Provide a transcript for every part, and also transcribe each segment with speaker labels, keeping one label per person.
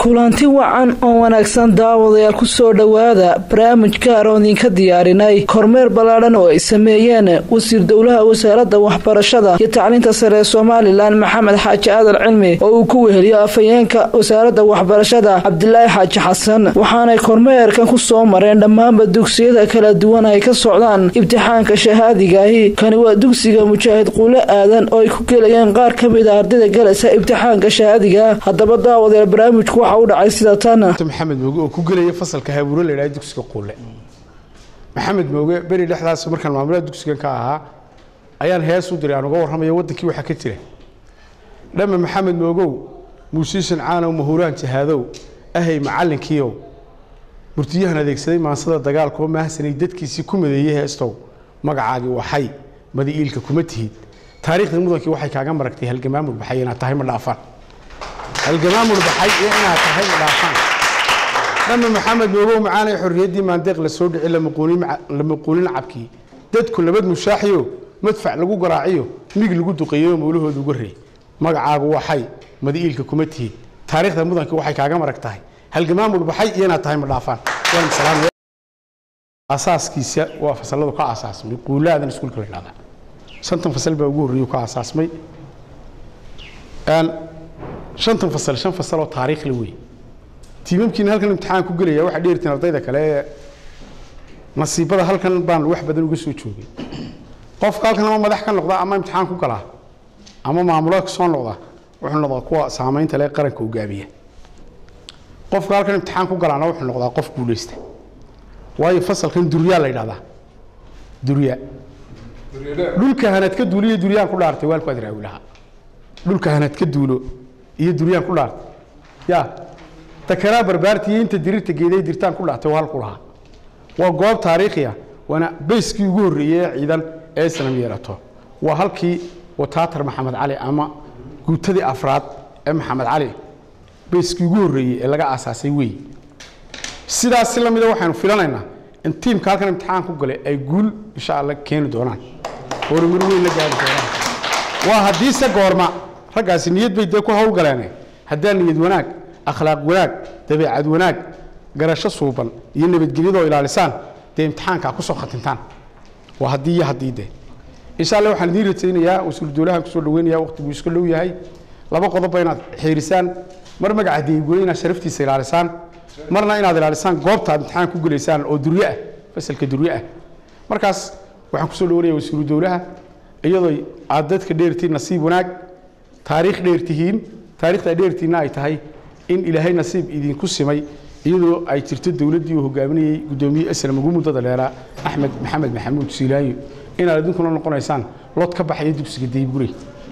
Speaker 1: kulanti wacan oo wanaagsan daawadayaal ku soo dhowaada barnaamij gaar oo idinka diyaarinay kormeer ballaadhan oo ay sameeyeen wasiir dowlaha wasaaradda waxbarashada iyo tacliinta sare ee somalilan maxamed xaaji aadan cilmi oo uu ku weheliyo afhayeenka wasaaradda waxbarashada cabdilaahi xaaji xasan waxaanay kormeerkan ku soo mareen dhammaanba dugsiyada kala duwan ay ka socdaan ibtixaanka shahaadigahi kani waa dugsiga mujaahid quulo aadan oo ay ku gelayeen qaar ka mid a ardayda galaysa ibtixaanka shahaadiga haddaba daawadayaal barnaamijku waxa u dhacay sida tan
Speaker 2: maxamed mooge oo ku gelaya fasalka haabuuro la yidhahdo dugsiga quulle maxamed mooge beri dhexdaas markaan maamulaha dugsigan ka ahaa ayaan hees u diray aan uga warramaya waddankii waxaa ka jira dhama maxamed moogow muusiishan caanow mahuraan jahaadow ahay macallinkiiow murtiyahan adeegsaday maansada dagaalkoo mahsanay dadkiisii ku madeeyey heestow magacaagii waxay madi iilka kuma tihid taariikhda mudankii waxay kaaga maragtay halgamaamul baxay inaad tahay ma dhaafaan halgamaamul baxay iyo inaad tahay ma dhaafaan dhama maxamed moogow macaanay xorriyaddii maandeeq la soo dhici la muquulin cabkii dadku nabad mushaaxiyo madfac lagu garaaciyo mig lagu duqeeyo mawlahooda uga reey magacaagu waxay madi iilka kuma tihid taariikhda mudankii waxay kaaga marag tahay halgamaamul baxay iyo inaad tahay ma dhaafaan asaaskiisa waa fasaladu ka asaasmay quulaadan iskuulka la dhahdaa shantan fasal baa ugu horreeyey ka asaasmay shantan fasal shan fasal oo taariikhla wey tiimamkiina halkan imtixaan ku gelaya waxaa dheertiin ardayda kale ee nasiibada halkan baan wax badan uga soo joogay qofka halkan ama madax ka noqda ama imtixaan ku galaa ama maamulo soo noqda wuxuu noqdaa kuwa saamaynta leh qaranka hoggaamiya qofka halkan imtixaan ku galaana wuxuu noqdaa qof guulaysta waayo fasalkan duryaa la yidhahdaa durya dhulka hanad ka duulo iyo duryaan ku dhaartay waalku aad raawi lahaa dhulka hanad ka duulo iyo duryaan ku dhaartay ya takaraa barbaarti iyo inta dirirta geeday dirtaan ku dhaartay waa halku lahaa waa goob taariikhiya waana bayskii ugu horreeyey ee ciidan ee islam yeelato waa halkii wataatar maxamed cali ama guutadii afraad ee maxamed cali bayskii ugu horreeyey ee laga aasaasay wey sidaas si lamida waxaynu filanaynaa in tiimka halkan imtixaan ku galay ay guul insha alla keeni doonaan horumar weyn la gaari doonaan waa haddiise goorma raggaasi niyad bay dee ku hawlgaleene haddaa niyad wanaag akhlaaq wanaag dabeecad wanaag garasho suuban iyo nabadgelyadoo ilaalisaan dee imtixaankaa kusoo khatintaan waa haddii iyo haddii dee insha alla waxaan idiin rajaynayaa wasiiru dowlahan kusoo dhaweynaya waqtiguu iska dhow yahay laba qodobba inaad xiirisaan mar magaca deegule inaad sharaftiisa ilaalisaan marna inaad ilaalisaan goobta aad imtixaan ku gelaysaan oo duryo ah fasalka duryo ah markaas waxaan kusoo dhawanaya wasiiru dowlaha iyadoo aad dadka dheertiin nasiib wanaag taariikh dheertihiin taarikhda dheertiinna ay tahay in ilaahay nasiib idinku simay iyadoo ay jirto dowladdii uu hogaaminayey guddoomiye aslam ugu muddada dheeraa axmed maxamed maxamuud siilaanyo inaad idinkuna noqonaysaan lod ka baxaya dugsiga daybgurey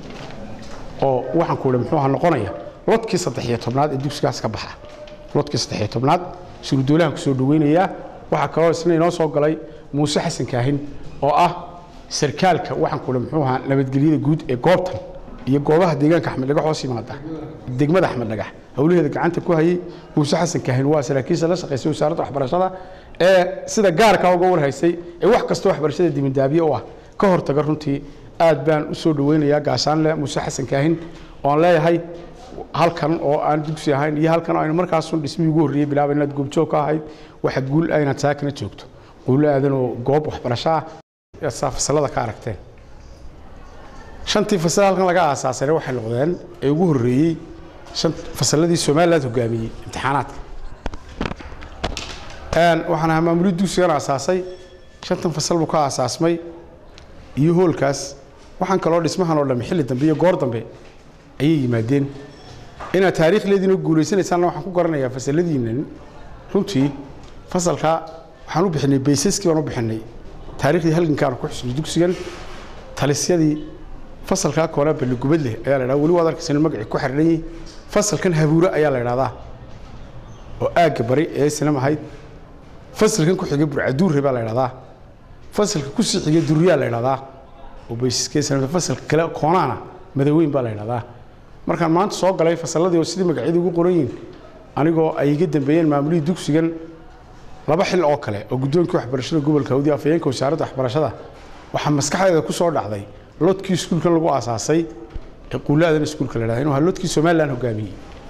Speaker 2: oo waxaan ku idhi muxuu aha noqonaya lodkii saddex-iyo tobnaad ee dugsigaas ka baxa lodkii saddex-iyo tobnaad surudoolahan kusoo dhaweynayaa waxaa kaloo isna inoo soo galay muuse xasan kaahin oo ah sarkaalka waxaan ku idhi muxuu ahaa nabadgelyada guud ee goobtan iyo goobaha deegaanka axmed dhagax hoos yimaada degmada axmed dhagax howlaheeda gacanta ku hayay muuse xasan kaahin waa saraakiisha la shaqaysay wasaaradda waxbarashada ee sida gaarka uga warhaysay ee wax kasta waxbarashada dibindaabiye u ah ka hortaga runtii aad baan u soo dhaweynayaa gaashaanle muuse xasan kaahin oon leeyahay halkan oo aan dugsi ahayn iyo halkan aynu markaasun dhismihii ugu horreeyey bilaaba inaad goobjoog ka ahayd waxa guul ah inaad saakana joogto guulo aadan oo goob waxbarasho ah saa fasalada ka aragteen shantii fasal halkan laga aasaasayna waxay noqdeen ee ugu horreeyey fasalladii somaliland hogaamiyey imtixaanaadka waxaan ahaa maamuliyad dugsigan aasaasay shantan fasal buu ka aasaasmay iyo hoolkaas waxaan kaloo dhismahan oo dhamme xilli dambe iyo goor dambe ayay yimaadeen inaad taariikhleediina guulaysanaysaanna waxaan ku garanayaa fasaladiinnan runtii fasalka waxaan u bixinay baysaskii baan u bixinay taariikhdii halgankaanu ku xusnay dugsigan talisyadii fasalkaa koona balligubad leh ayaa la ydhahda weli waad arkaysan magacii ku xidhan yihi fasalkan habuure ayaa la ydhahdaa oo aagga bari ee islam ahayd fasalkan ku xigay burcaduurre baa la ydhahdaa fasalka ku sii xigay duryaa la ydhahdaa oo baysaskee islam fasalka kale koonaana madaweyn baa la ydhahdaa markaan maanta soo galay fasalladii oo sidii magacyadii ugu qoran yihin anigoo ay iga dambeeyeen maamulihii dugsigan laba xil oo kale oo guddoonkii waxbarashada gobolka hawdi afhayeenka wasaaradda waxbarashada waxaa maskaxdeeda ku soo dhacday lodkii iskuulkan lagu aasaasay ee quulaadan iskuulka la dhahda inuu ahaa lodkii somaliland hogaamiyey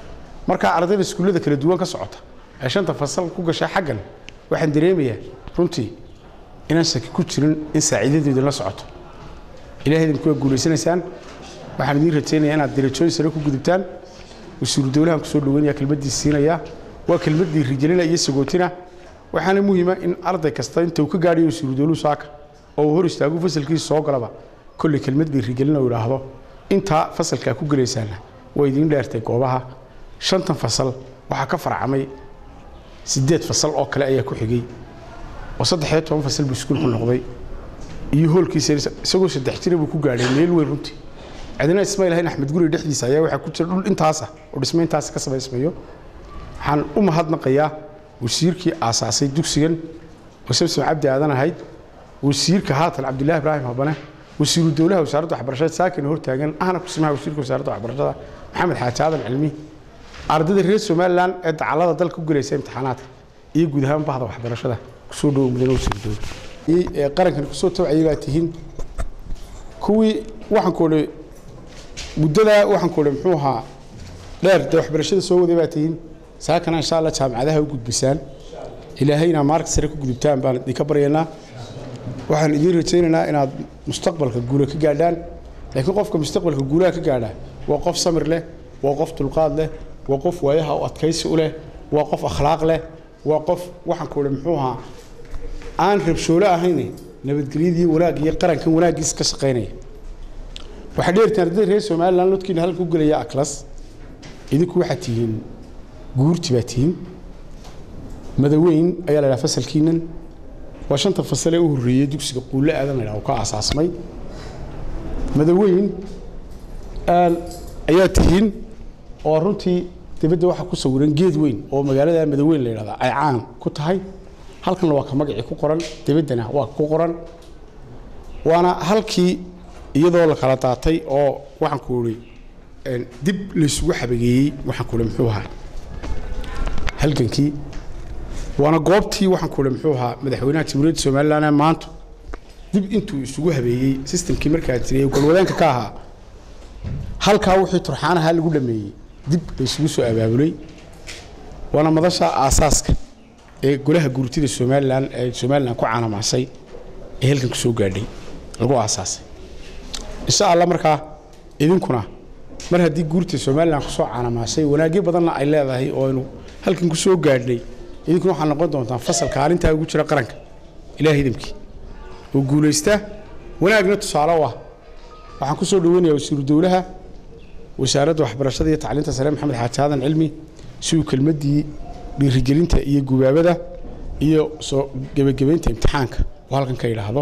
Speaker 2: markaa ardayda iskuullada kala duwan ka socota ee shanta fasal ku gasha xaggan waxaan dareemayaa runtii inaan shaki ku jirin in saaciidadeedu la socoto ilahay idinku waa guulaysanaysaan waxaan idiin rajaynayaa inaad darajooyin sare ku gudubtaan wasiiru dowlahan kusoo dhaweynaya kelmaddii siinaya waa kelmaddii rijalina iyo sagootina waxaana muhiima in arday kasta inta uu ka gaadhayo wasiiru dowluhu saaka oo uu hor istaagu fasalkiisa soo galaba kolley kelmaddii rijalina uu idhaahdo intaa fasalkaa ku gelaysaana waa idiin dheertay goobaha shantan fasal waxaa ka farcamay siddeed fasal oo kale ayaa ku xigay oo saddexiyo toban fasal buu iskuulku noqday iyo hoolkiisa isagoo saddex jira buu ku gaadhay meel weyn runtii cidina ismaiil hayn axmed guri dhexdiisa ayaa waxaa ku jira dhul intaasa oo dhismo intaasa ka samaysmayo waxaan u mahadnaqayaa wasiirkii aasaasay dugsigan oo samsom cabdi aadan ahayd wasiirka haatan cabdilaahi ibraahim habane wasiiru dowlaha wasaaradda waxbarashada saakina hortaagan ahna kusimaha wasiirka wasaaradda waxbarashada maxamed xaaji aadan cilmi ardayda reer somalilan ee dacallada dalka ku gelaysa imtixaanaadka iyo guud ahaan bahda waxbarashada kusoo dhowo mudane wasiiru dowla qarankan kusoo tawcayay baa tihiin kuwii waxaan ku odhi muddadaa waxaan ku odhi muxuu ahaa dheer dee waxbarashada soo waday baa tihiin saakana insha allah jaamacadaha u gudbisaan ilaahayna maarka sare ku gudubtaan baan idinka baryaynaa waxaan idiin rajaynaynaa inaad mustaqbalka guula ka gaadhaan laakiin qofka mustaqbalka guulaha ka gaadha waa qof samir leh waa qof dulqaad leh waa qof waayaha u adkaysi u leh waa qof akhlaaq leh waa qof waxaan ku odhi muxuu ahaa aan rabshoolo ahayn nabadgelyadii wanaag iyo qarankan wanaaggiisa ka shaqaynaya waxaa dheertiin ardayda reer somalilan lodkiina halka ku gelaya aklas idinku waxaad tihiin guurti baa tihiin madaweyn ayaa la dhaha fasalkiinan waa shanta fasal ee u horreeyey dugsiga quulle aadan la dhaha oo ka aasaasmay madaweyn ayaa tihiin oo runtii dibadda waxaa ku sawiran geed weyn oo magaalada madaweyn la yidhahda ay caan ku tahay halkanna waa ka magacii ku qoran dibaddana waa ku qoran waana halkii iyadoo la kala daatay oo waxaan ku idhi dib laysugu xabageeyey waxaan ku idhi muxuu ahaa halgankii waana goobtii waxaan ku idhi muxuu ahaa madaxweynaha jamhuuriyadda somalilan ee maanta dib intuu isugu habeeyey sistamkii markaa jiray ee golwadaanka ka ahaa halkaa wixii turxaan ahaa lagu dhameeyey dib laysugu soo abaabulay waana madasha aasaaska ee golaha guurtida somalilan ee somalilan ku caanamaasay ee halkan ku soo gaadhay lagu aasaasay insha allah markaa idinkuna mar haddii guurta somalilan kusoo caanamaasay wanaagyo badanna ay leedahay oo aynu halkan ku soo gaadhnay idinkuna waxaa noqon doontaan fasal kaalintaa ugu jira qaranka ilaah idamkii oo guulaysta wanaagna tusaale u ah waxaan ku soo dhaweynayaa wasiiru dowlaha wasaaradda waxbarashada iyo tacliinta sare maxamed xaaji aadan cilmi si uu kelmaddii dhiirigelinta iyo gubaabada iyo soo gebagabaynta imtixaanka oo halkan ka yidhaahdo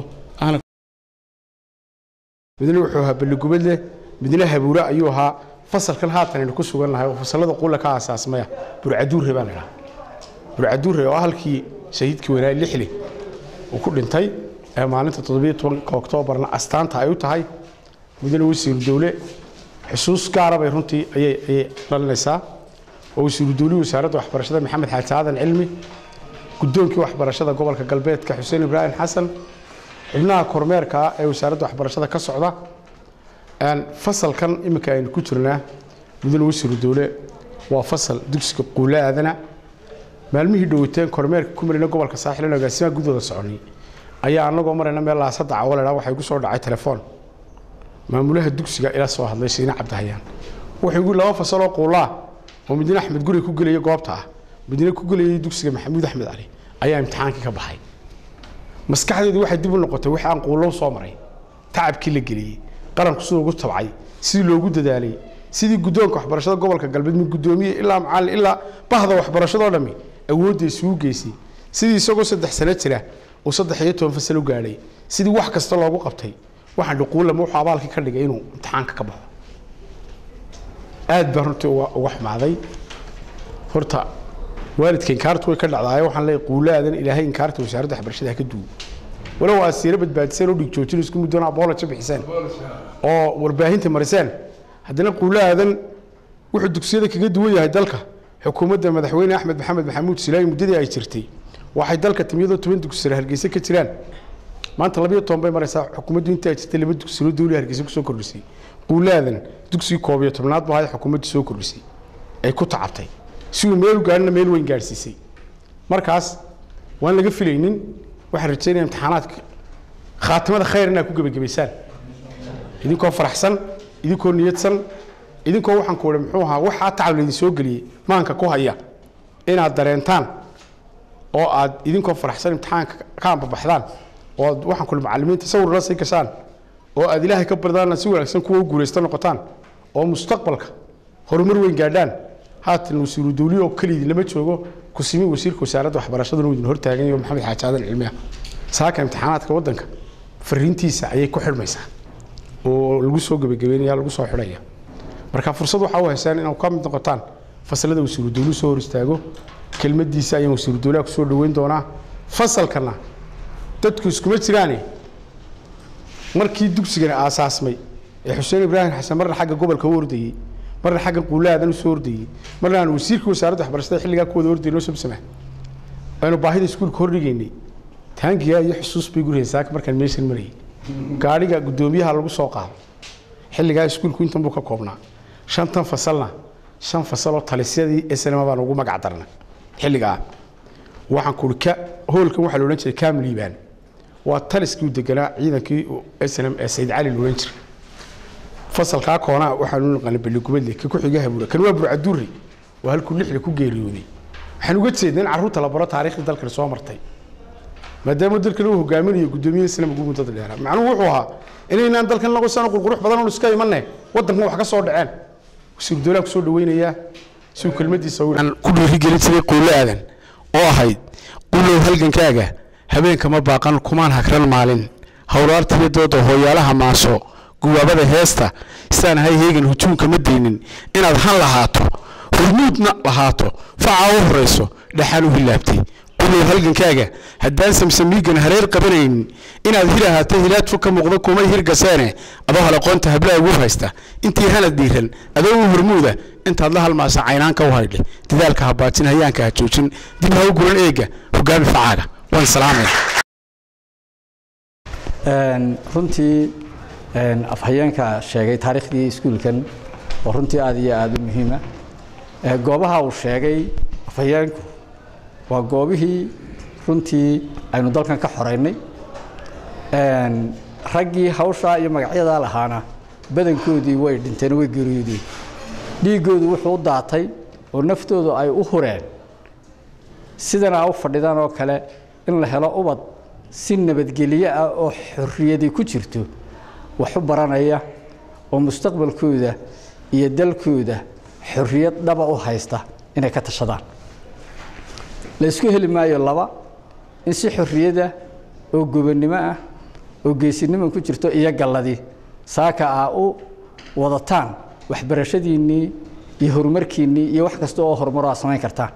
Speaker 2: midna wuxuu ahaa balligubadleh midna habuure ayuu ahaa fasalkan haatan aynu ku sugan nahay oo fasallada quulla ka aasaasmaya burcaduure baa la dhahaa burcaduure oo halkii shahiidkii wanaay lixli uu ku dhintay ee maalinta toddobiyo tobanka oktoobarna astaanta ay u tahay midna wasiiru dowle xusuus gaara bay runtii ayay ayay dhalinaysaa oo wasiiru dowlihii wasaaradda waxbarashada maxamed xaaji aadan cilmi guddoonkii waxbarashada gobolka galbeedka xuseen ibraahim xasan xubnaha kormeerka ee wasaaradda waxbarashada ka socda fasalkan iminka aynu ku jirnaa mudane wasiiru dowle waa fasal dugsiga quulle aadana maalmihii dhowateen kormeerka ku marina gobolka saaxil in agaasimaha gudooda soconay ayaa anagoo marayna meel laasada cawo ladhaa waxay ku soo dhacay telefoon maamulaha dugsiga ila soo hadlay shiine cabdihayaan wuxuu igu laba fasaloo quullaa oo midna axmed guri ku gelaya goobta ah midna ku gelayay dugsiga maxamuud axmed cali ayaa imtixaankii ka baxay maskaxdeedu waxay dib u noqotay wix aan quullow soo maray tacabkii la geliyey qaranku siduu ugu tabcay sidii loogu dadaalay sidii guddoonka waxbarashada gobolka galbeed mid guddoomiye ilaa macallin ilaa bahda waxbarashadoo dhammi awoodda isugu geysay sidii isagoo saddex sano jira uu saddex iyo toban fasal u gaadhay sidii wax kasta loogu qabtay waxaan dhuquullama wuxuu abaalkii ka dhigay inuu imtixaanka ka baxo aad baa runtii uga xumaaday horta waalidka inkaartu way ka dhacdaayo waxaan leeyahay quulaadan ilaahay inkaarta wasaaradda waxbarashada ha ka duwo walow aad siiro badbaadiseen oo dhig joojin isku muddoona aboolaja bixiseen oo warbaahinta mariseen haddana quulaadan wuxuu dugsiyada kaga duwan yahay dalka xukuumadda madaxweyne axmed maxamed maxamuud silaayi muddadii ay jirtay waxay dalka timiyadoo toban dugsire hargeysa ka jiraan maanta labiyo toban bay maraysaa xukuumaddu intii ay jirtay laba dugsiro dawli hargeysa kusoo kordhisay quulaadan dugsigii koob iyo tobnaad baa xukuumaddu soo kordhisay ay ku tacabtay si uu meel u gaadhina meel weyn gaadhsiisay markaas waan laga filaynin waxaan rajaynaya imtixaanaadka khaatimada khayr inaad ku gebagabaysaan idinkoo faraxsan idinkoo niyadsan idinkoo waxaan ku idhi muxuu ahaa waxaa tacab laydin soo geliyey maanka ku haya inaad dareentaan oo aad idinkoo faraxsan imtixaanka ka ambabaxdaan oo aad waxaan ku idhi macallimiinta sawir la sii gashaan oo aad ilaahay ka bardaana si wanaagsan kuwa u guulaysta noqotaan oo mustaqbalka horumar weyn gaadhaan haatan wasiiru dawliye oo keliyidin lama joogo kusimi wasiirka wasaaradda waxbarashaduna uu idin hortaagan yaho maxamed xaaji aadan cilmiya saaka imtixaanaadka waddanka fariintiisa ayay ku xidhmaysaa oo lagu soo gebagabeynaya lagu soo xidhaya marka fursad waxaa u haysaan inaad ka mid noqotaan fasalada wasiiru dawluhu soo hor istaago kelmadiisa ayaan wasiiru dawlaha kusoo dhoweyn doonaa fasalkana dadku iskuma jiraane markii dugsigani aasaasmay ee xuseen ibraahim xasan marna xagga gobolka u ordayey marna xagga quulaadan usoo ordayey marna aan wasiirka wasaaradda waxbarashada xilligaa kuwada ordayno samsama aynu baahida iskuulka hordhigaynay taangiga iyo xusuus bay guriheen saaka markaan meeshan marayay gaadhiga guddoomiyaha lagu soo qaado xilligaa iskuulku intan buu ka koobnaa shantan fasalna shan fasaloo talisyadii snm baan ugu magac darnay xilligaa waxaan kuhi ka hoolkan waxaa la odhan jiray kaam liibaan waa taliskii u deganaa ciidankii snm ee sayid cali la odhan jiray fasalkaa koonaa waxaanu naqaana beligubadle ka ku-xiga habuura kan waa burcaduuri waa halkuu lixda ku geeriyooday waxaan uga jeedna in carruurta la baro taariikhdii dalkani soo martay maadaama dalkan uu hogaaminayo guddoomiyaha islam ugu muddada dheeraa macnuhu wuxuu ahaa inaynaan dalkan naqosano qurqurux badan oon iska imanne waddankan wax ka soo dhaceen wasiiru dowlaha kusoo dhaweynayaa si uu kelmadiisa ku dhiirigelin jiray quulo aadan oo ahayd qulow halgankaaga habeenka ma baaqan kumaan hagran maalin howlaartiyo dooda hooyaalaha maaso guwaabada heesta isaan ahay heegan hujuumka ma daynin inaad han lahaato hormuudna lahaato facaa u horayso dhaxaan u hilaabtay qulow halgankaaga haddaan samsamiigan hareer qabanaynin inaad hir ahaato hilaadfu ka muuqda kumay hirgaseene adoo halaqoonta hablaha ugu haysta intii hanad dhiiran adoo u hormuuda intaad la halmaasa caynaanka u haydhe dadaalka habaajin hayaanka ha joojin dib ha u guran eega hogaami facaaga waan salaamaya
Speaker 3: runtii afhayeenka sheegay taariikhdii iskuulkan oo runtii aad iyo aada u muhiima goobaha uu sheegay afhayeenku waa goobihii runtii aynu dalkan ka xoreynay raggii hawshaa iyo magacyadaa lahaana badankoodii way dhinteen way geeriyoodeen dhiiggoodu wuxuu u daatay oo naftoodu ay u hureen sidana u fadhidaan oo kale in la helo ubad si nabadgelyo ah oo xorriyadi ku jirto wax u baranaya oo mustaqbalkooda iyo dalkooda xorriyad dhaba u haysta inay ka tashadaan la isku heli maayo laba in si xorriyada oo gobonnimo ah oo geesinimo ku jirto iyo galladii saaka aa u wadataan waxbarashadiinnii iyo horumarkiinnii iyo wax kasta oo horumaro aad samayn kartaan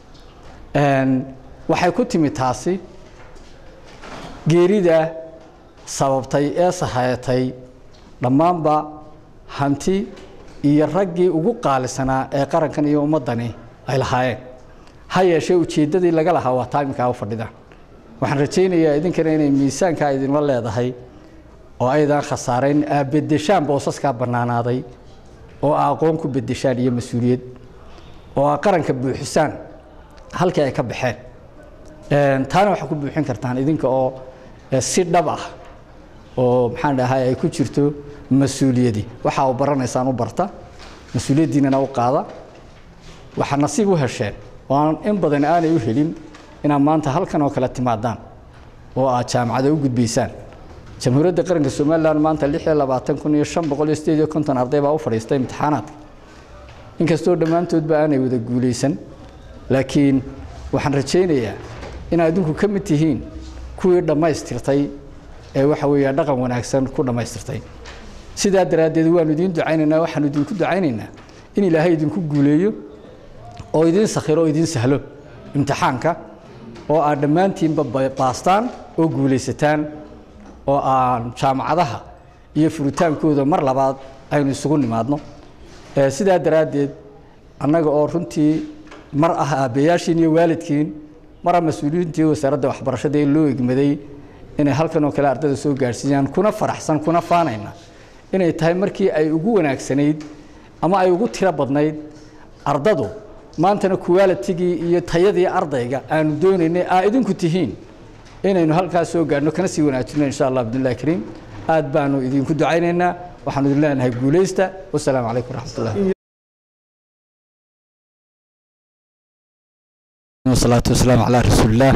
Speaker 3: waxay ku timi taasi geerida sababtay ee sahayatay dhammaanba hanti iyo raggii ugu qaalisanaa ee qarankan iyo ummaddani ay lahaayeen ha yeeshee ujeeddadii laga lahaa waa taaminkaa u fadhidaan waxaan rajaynayaa idinkana inay miisaankaa idinla leedahay oo aydan khasaarayn aa beddeshaan boosaskaa bannaanaaday oo aa aqoon ku beddeshaan iyo mas-uuliyad oo aa qaranka buuxisaan halkii ay ka baxeen taana waxaa ku buuxin kartaan idinka oo si dhab ah oo maxaan dhahay ay ku jirto mas-uuliyadi waxa u baranaysaan u barta mas-uuliyaddiinana u qaada waxaa nasiib u hesheen oo aan in badan aanay u helin inaad maanta halkan oo kale timaadaan oo aad jaamacada u gudbaysaan jamhuuriyadda qaranka somalilan maanta lix iyo labaatan kun iyo shan boqol iyo sideed iyo konton arday baa u fadhiistay imtixaanaadka inkastoo dhammaantoodba aanay wada guulaysan laakiin waxaan rajaynayaa inaad idinku ka mid tihiin kuwii dhammaystirtay ee waxa weeya dhaqan wanaagsan ku dhammaystirtay sidaa daraaddeed waanu idiin ducaynaynaa waxaanu idinku ducaynaynaa in ilaahay idinku guuleeyo oo idiin sakhiro oo idiin sahlo imtixaanka oo aad dhammaantiinba baastaan oo guulaysataan oo aan jaamacadaha iyo furitaankooda mar labaad aynu isugu nimaadno sidaa daraaddeed annaga oo runtii mar ah aabbayaashiin iyo waalidkiin mara mas-uuliyiintii wasaaradda waxbarashada ee loo egmaday inay halkan oo kale ardayda soo gaadhsiiyaan kuna faraxsan kuna faanayna inay tahay markii ay ugu wanaagsanayd ama ay ugu tiro badnayd ardadu maantana qualitigii iyo tayadii ardayga aanu doonaynay aa idinku tihiin inaynu halkaas soo gaadhno kana sii wanaajino insha allah bidnillahi kariim aad baanu idinku ducaynaynaa waxaanu idin leenahay guulaysta wasalaamu calaykum waraxmatullahi wasalaatu wasalaamu calaa rasuulillaah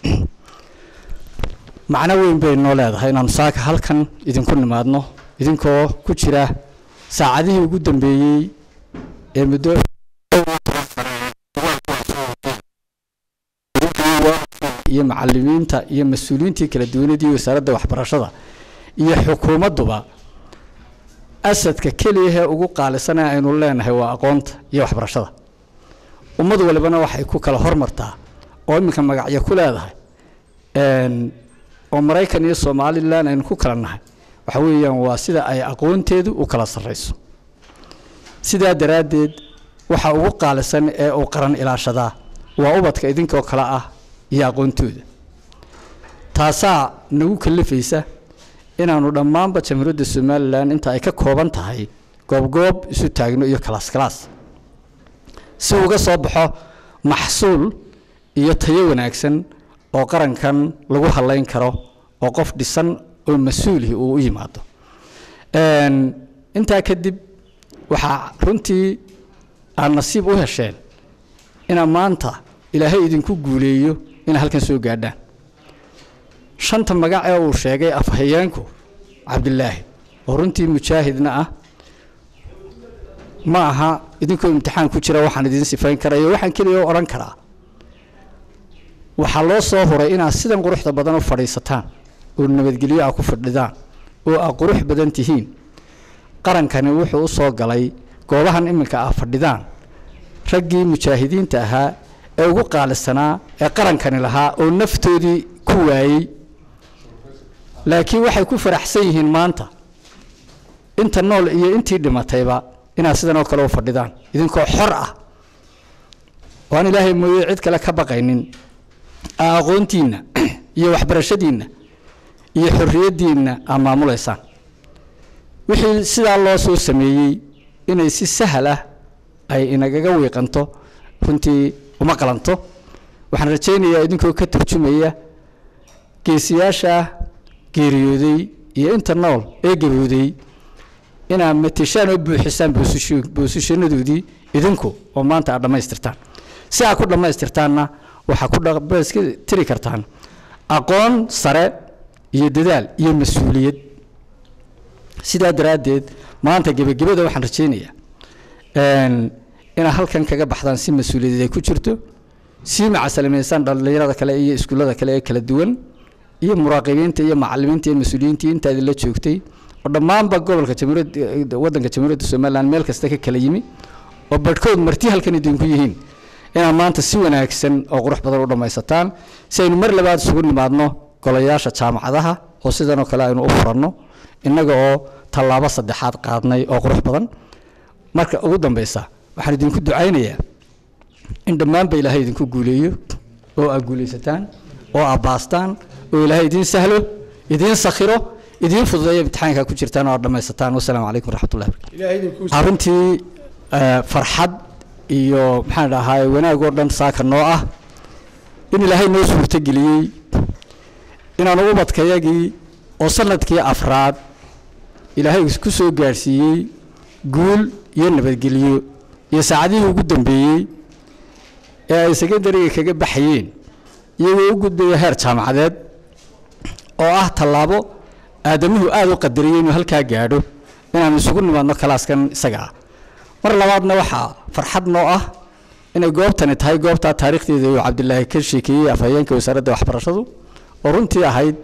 Speaker 3: macno weyn bay noo leedahay inaanu saaka halkan idinku nimaadno idinkoo ku jira saacadihii ugu dambeeyey ee muddo iyo macalimiinta iyo mas-uuliyiintii kala duwanadii wasaaradda waxbarashada iyo xukuumadduba asadka keliyahee ugu qaalisan ee aynu leenahay waa aqoonta iyo waxbarashada ummad walibana waxay ku kala hormartaa oo iminka magacyo ku leedahay oo maraykan iyo somalilan aynu ku kala nahay waxa weeyaan waa sida ay aqoonteedu u kala sarrayso sidaa daraaddeed waxa ugu qaalisan ee uu qaran ilaashadaa waa ubadka idinkoo kale ah iyo aqoontooda taasaa nagu kalifaysa inaannu dhammaanba jamhuuriyadda somalilan inta ay ka kooban tahay goobgoob isu taagno iyo kalaas kalaas si uga soo baxo maxsuul iyo tayo wanaagsan oo qarankan lagu hadlayn karo oo qof dhisan oo mas-uulihi uu u yimaado intaa kadib waxaa runtii aad nasiib u hesheen inaa maanta ilaahay idinku guuleeyo inaa halkan soo gaadhaan shanta magac ee uu sheegay afhayeenku cabdilaahi oo runtii mujaahidna ah ma aha idinkoo imtixaan ku jira waxaan idin sifayn karayo waxaan keliya o odhan karaa waxaa loo soo huray inaad sidan quruxda badan u fadhiisataan oo nabadgelyo ah ku fadhidaan oo aad qurux badan tihiin qarankani wuxuu u soo galay goobahan iminka ah fadhidaan raggii mujaahidiinta ahaa ee ugu qaalisanaa ee qarankani lahaa oo naftoodii ku waayey laakiin waxay ku faraxsan yihiin maanta inta nool iyo intii dhimatayba inaad sidan oo kale u fadhidaan idinkoo xor ah oo aan ilaahay mooye cid kale ka baqaynin aa aqoontiinna iyo waxbarashadiinna iyo xorriyaddiinna aa maamulaysaan wixii sidaa loo soo sameeyey inay si sahal ah ay inagaga wiiqanto runtii uma qalanto waxaan rajaynayaa idinkoo ka turjumaya geesiyaasha geeriyooday iyo inta nool ee gabowday inaad matishaan oo buuxisaan boosashanadoodii idinku oo maanta aad dhammaystirtaan si aad ku dhammaystirtaanna waxaa ku tiri kartaan aqoon sare iyo dadaal iyo mas-uuliyad sidaa daraaddeed maanta gebagabada waxaan rajaynayaa inaad halkan kaga baxdaan si mas-uuliyadeed ay ku jirto sii macasalamaysaan dhallinyarada kale iyo iskuullada kale ee kala duwan iyo muraaqibiinta iyo macalimiinta iyo mas-uuliyiintii intaadi la joogtay oo dhammaanba gobolka jamhuuriyadda waddanka jamhuuriyadda somaliland meel kasta ka kala yimi oo badhkood marti halkan idinku yihiin inaad maanta si wanaagsan oo qurux badan u dhammaysataan si aynu mar labaad isugu nimaadno golayaasha jaamacadaha oo sidanoo kale aynu u furanno innaga oo tallaabo saddexaad qaadnay oo qurux badan marka ugu dambeysa waxaan idinku ducaynayaa in dhammaanba ilaahay idinku guuleeyo oo aad guulaysataan oo aad baastaan oo ilaahay idiin sahlo idiin sakhiro idiin fududeeyo imtixaanka ku jirtaan oo aad dhammaysataan wasalaamu calaykum waraxmatullahi arrintii farxad iyo maxaan dhahaa wanaag oo dhan saaka noo ah in ilaahay noo suurtogeliyey inaanu ubadkayagii oo sanadkii afraad ilaahay ku soo gaadhsiiyey guul iyo nabadgelyo iyo saacadihii ugu dambeeyey ee ay secondariga kaga baxayeen iyagoo u gudbaya heer jaamacadeed oo ah tallaabo aadamuhu aada u qadariyey inuu halkaa gaadho inaanu isugu nimaadno kalaaskan isaga ah mar labaadna waxaa farxad noo ah inay goobtani tahay goobtaa taariikhdeeda uu cabdilaahi ka sheekeeyey afhayeenka wasaaradda waxbarashadu oo runtii ahayd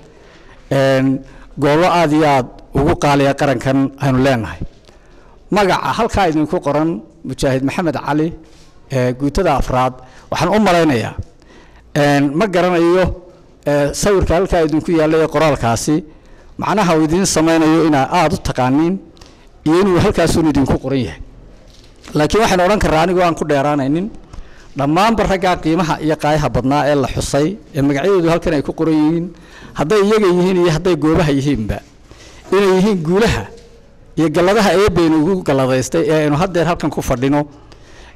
Speaker 3: goobo aada iyo aada ugu qaaliya qarankan aynu leenahay magaca halkaa idinku qoran mujaahid maxamed cali guutada afraad waxaan u malaynayaa ma garanayo sawirka halkaa idinku yaalla ee qoraalkaasi macnaha uu idiin samaynayo inaa aada u taqaaniin iyo inuu halkaasuun idinku qoran yahay laakiin waxaynu odhan karraa anigoo aan ku dheeraanaynin dhammaanba raggaa qiimaha iyo qaayaha badnaa ee la xusay ee magacyadoodu halkan ay ku qoran yihiin hadday iyaga yihiin iyo hadday goobaha yihiinba inay yihiin guulaha iyo galladaha eebbaynu ugu galladaystay ee aynu haddeer halkan ku fadhino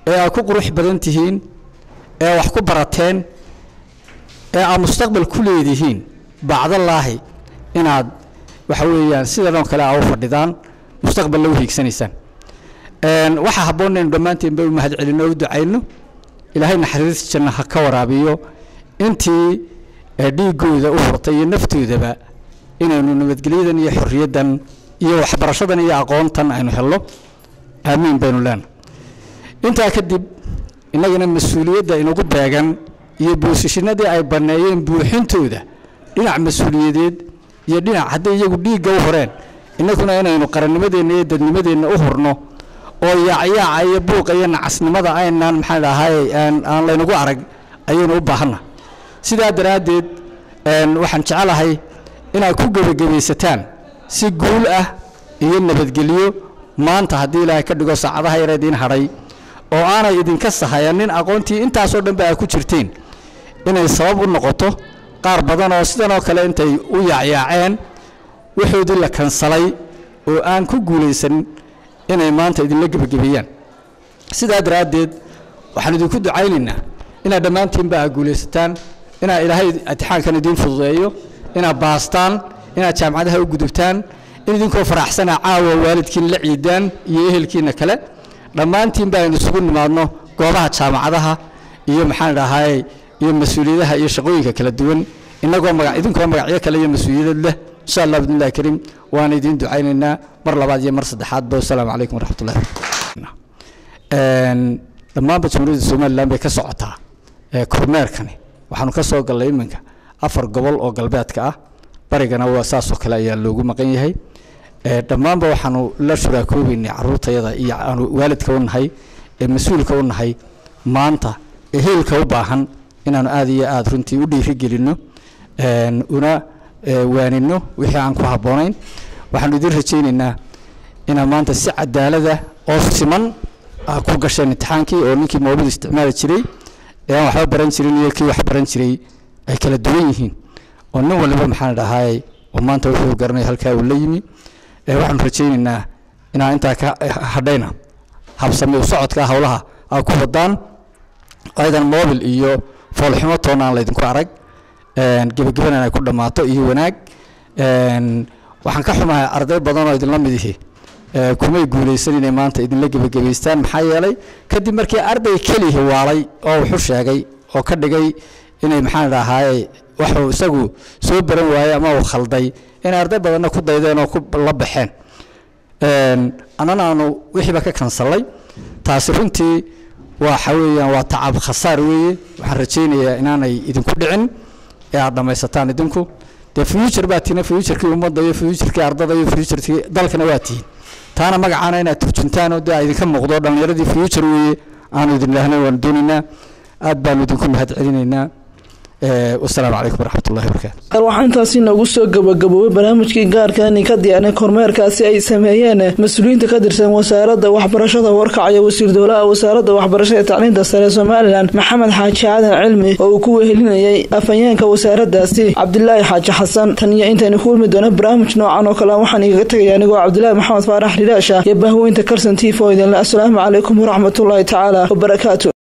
Speaker 3: ee aad ku qurux badan tihiin ee wax ku barateen ee aad mustaqbal ku leedihiin bacdallaahi inaad waxa weeyaan sidan oo kale aa u fadhidaan mustaqballa u hiigsanaysaan waxaa habboon inaynu dhammaanteen ba u mahad celinno o u ducayno ilaahay naxariis janna ha ka waraabiyo intii dhiiggooda u furtay iyo naftoodaba inaynu nabadgelyadan iyo xorriyaddan iyo waxbarashadan iyo aqoontan aynu helno aamiin baynu leenahay intaa kadib innagana mas-uuliyadda inagu beegan iyo boosishinadii ay banneeyeen buuxintooda dhinac mas-uuliyadeed iyo dhinac hadday iyagu dhiigga u horeen innaguna inaynu qarannimadeenna iyo dadnimadeenna u hurno oo yaacyaaca iyo buuqa iyo nacasnimada aynaan maxaa dhahay aan laynagu arag ayaynu u baahanna sidaa daraaddeed waxaan jecelahay inaad ku gebagabaysataan si guul ah iyo nabadgelyo maanta haddii ilaahay ka dhigo saacadaha yar idiin hadhay oo aanay idinka sahayanin aqoontii intaasoo dhan ba aad ku jirteen inay sabab u noqoto qaar badan oo sidanoo kale intay u yaacyaaceen waxoodii la kansalay oo aan ku guulaysanin inay maanta idinla gebagabeeyaan sidaa daraaddeed waxaan idinku ducaynaynaa inaad dhammaantiinba aad guulaysataan inaad ilaahay imtixaankan idiin fududeeyo inaad baastaan inaad jaamacadaha u gudubtaan in idinkoo faraxsana caawa waalidkiin la ciidaan iyo ehelkiina kale dhammaantiinba aynu isugu nimaadno goobaha jaamacadaha iyo maxaan dhahay iyo mas-uuliyadaha iyo shaqooyinka kala duwan inagoo maga idinkoo magacyo kale iyo mas-uuliyadad leh insha allah bidnillahi kariim waana idiin ducaynaynaa mar labaad iyo mar saddexaadba wasalaamu calaykum waraxmatullahi dhammaanba jamhuuriyadda somalilan bay ka socotaa kormeerkani waxaanu ka soo gallay iminka afar gobol oo galbeedka ah barigana waa saasoo kale ayaa loogu maqan yahay dhammaanba waxaanu la shuraakoobeynay caruurtayada iyo aanu waalidka u nahay ee mas-uulka u nahay maanta ee heelka u baahan inaanu aada iyo aada runtii u dhiirigelinno una waanino wixii aan ku habboonayn waxaanu idiin rajaynaynaa inaad maanta si cadaalada oo siman aa ku gasheen imtixaankii oo ninkii moobid isticmaali jiray ee aan waxba baran jirin iyo kii wax baran jiray ay kala duwan yihiin oo nin waliba maxaan dhahay oo maanta wuxuu garanaya halkaa uu la yimi waxaanu rajaynaynaa inaa intaa ka hadhayna habsami u socodka howlaha aa ku wadaan aydan mobil iyo foolxumo toona aan laydinku arag gebagabanan ay ku dhammaato iyo wanaag waxaan ka xumahay arday badan oo idinla mid ihi kumay guulaysan inay maanta idinla gebagabaystaan maxaa yeelay kadib markii arday kelihi waalay oo wuxu sheegay oo ka dhigay inay maxaan dhahaye waxuu isagu soo baran waayey ama uu khalday inay arday badanna ku daydeen oo ku la baxeen annana aanu wixiiba ka kansallay taasi runtii waxa weeyaan waa tacab khasaar weeye waxaan rajaynayaa inaanay idinku dhicin ee aad dhammaysataan idinku dee future baa tiina futurkii ummadda iyo futurkii ardada iyo futurkii dalkana waa tihiin taana magacaana inaad turjuntaan oo dee idinka muuqdo dhallinyaradii future weeye aanu idin lahnay waanu doonaynaa aad baanu idinku mahad celinaynaa wasalaamu calaykum waraxmat ullahi wabarakaatu
Speaker 1: waxaa intaasi noogu soo gabagaboobay barnaamijkii gaarkaani ka diyaarnay kormeerkaasi ay sameeyeen mas-uuliyiinta ka tirsan wasaaradda waxbarashada warkacaya wasiir dowlaha wasaaradda waxbarashada ee tacliinta sare somalilan maxamed xaaji aadan cilmi oo uu ku wehelinayay afhayeenka wasaaraddaasi cabdilaahi xaaji xasan tan iyo intaynu ku ulmi doona barnaamij noocan oo kale waxaan igaga tegaya anigoo cabdilaahi maxamed faarax ridhaasha iyo bahweynta karsan tifo idinle asalaamu calaykum waraxmatullaahi tacaala wabarakaatu